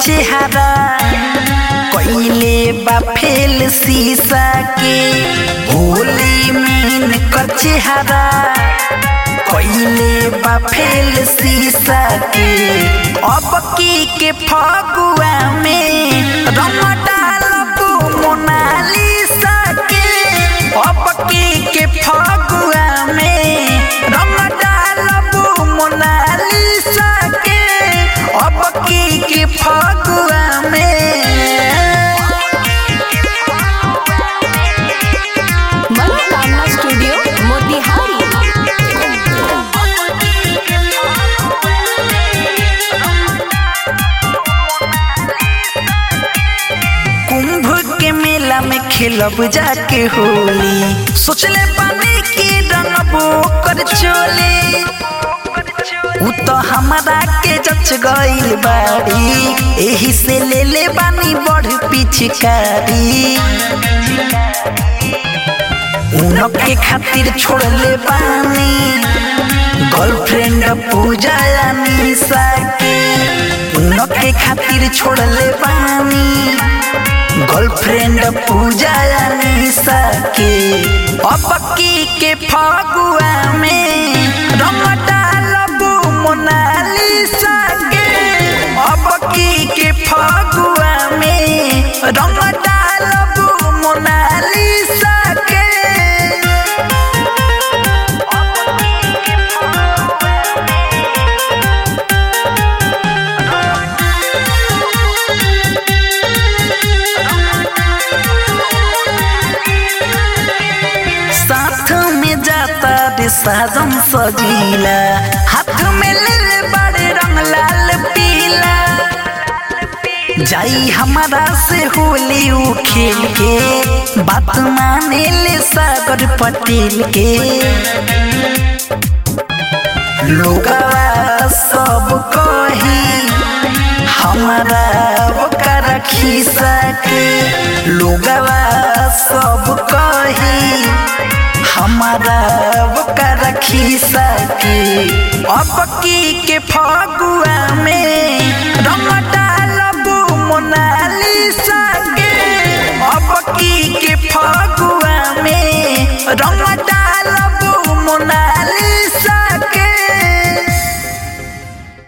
चेहरा कइले बा फेल शीशा के होली में कर चेहरा कइले बा फेल शीशा के अब की के फगुआ में रंग डालबू मोनालिसा के अब की के फगुआ में रंग डालबू मोनालिसा के अब की के फगुआ में मनोकामना स्टूडियो मोतिहारी कुंभ के मेला में खेलब जाके होली सोचले पानी की रंगबो कर चोली उ तो हमारा के जच गइल बाड़ी एही से ले ले बानी बढ़ पिचकारी उनके खातिर छोड़ ले बानी गर्लफ्रेंड पूजा निशा के उनके खातिर छोड़ ले बानी गर्लफ्रेंड पूजा निशा के अब की के फगुआ में रंग डालबू मोनालिसा के अब की के फगुआ में रंग डालबू मोनालिसा के साथ में जाता रे साजन सजीला हाथ में ले ले बड़े रंग लाल पीला जाई हमारा से होली उ खेल के बात माने ले सागर पटेल के लोगवा सब कही हमारा ओकर खिसा के लोगवा सब कही हमारा ओकर खिसा के अब की के फगुआ में